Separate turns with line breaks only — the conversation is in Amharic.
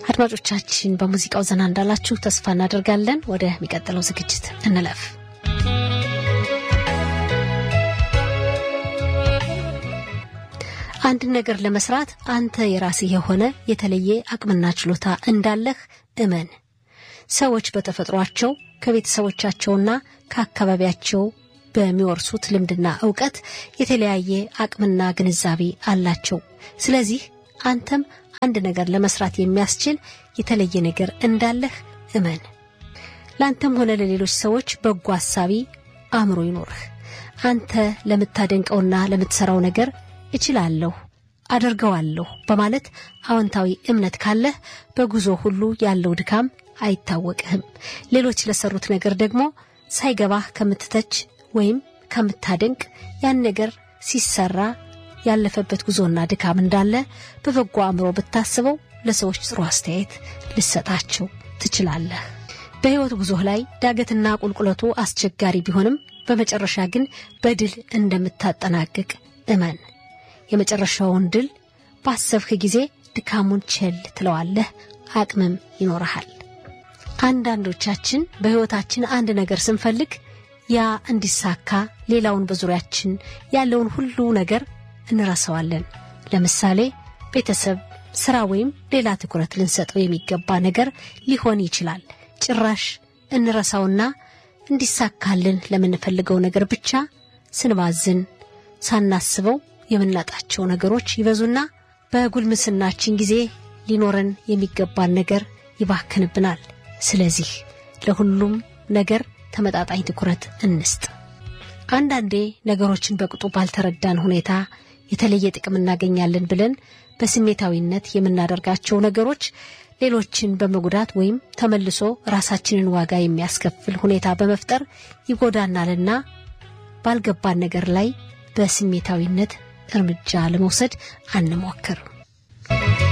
አድማጮቻችን በሙዚቃው ዘና እንዳላችሁ ተስፋ እናደርጋለን። ወደሚቀጥለው ዝግጅት እንለፍ። አንድን ነገር ለመስራት አንተ የራስህ የሆነ የተለየ አቅምና ችሎታ እንዳለህ እመን። ሰዎች በተፈጥሯቸው ከቤተሰቦቻቸውና ከአካባቢያቸው በሚወርሱት ልምድና እውቀት የተለያየ አቅምና ግንዛቤ አላቸው። ስለዚህ አንተም አንድ ነገር ለመስራት የሚያስችል የተለየ ነገር እንዳለህ እመን። ለአንተም ሆነ ለሌሎች ሰዎች በጎ አሳቢ አእምሮ ይኖርህ። አንተ ለምታደንቀውና ለምትሰራው ነገር እችላለሁ፣ አደርገዋለሁ በማለት አዎንታዊ እምነት ካለህ በጉዞ ሁሉ ያለው ድካም አይታወቅህም። ሌሎች ለሰሩት ነገር ደግሞ ሳይገባህ ከምትተች ወይም ከምታደንቅ ያን ነገር ሲሰራ ያለፈበት ጉዞና ድካም እንዳለ በበጎ አእምሮ ብታስበው ለሰዎች ጥሩ አስተያየት ልሰጣቸው ትችላለህ። በሕይወት ጉዞህ ላይ ዳገትና ቁልቁለቱ አስቸጋሪ ቢሆንም በመጨረሻ ግን በድል እንደምታጠናቅቅ እመን። የመጨረሻውን ድል ባሰብህ ጊዜ ድካሙን ቸል ትለዋለህ፣ አቅምም ይኖረሃል። አንዳንዶቻችን በሕይወታችን አንድ ነገር ስንፈልግ ያ እንዲሳካ ሌላውን በዙሪያችን ያለውን ሁሉ ነገር እንረሳዋለን። ለምሳሌ ቤተሰብ፣ ስራ ወይም ሌላ ትኩረት ልንሰጠው የሚገባ ነገር ሊሆን ይችላል። ጭራሽ እንረሳውና እንዲሳካልን ለምንፈልገው ነገር ብቻ ስንባዝን ሳናስበው የምናጣቸው ነገሮች ይበዙና በጉልምስናችን ጊዜ ሊኖረን የሚገባን ነገር ይባክንብናል። ስለዚህ ለሁሉም ነገር ተመጣጣኝ ትኩረት እንስጥ። አንዳንዴ ነገሮችን በቅጡ ባልተረዳን ሁኔታ የተለየ ጥቅም እናገኛለን ብለን በስሜታዊነት የምናደርጋቸው ነገሮች ሌሎችን በመጉዳት ወይም ተመልሶ ራሳችንን ዋጋ የሚያስከፍል ሁኔታ በመፍጠር ይጎዳናልና ባልገባን ነገር ላይ በስሜታዊነት እርምጃ ለመውሰድ አንሞክር።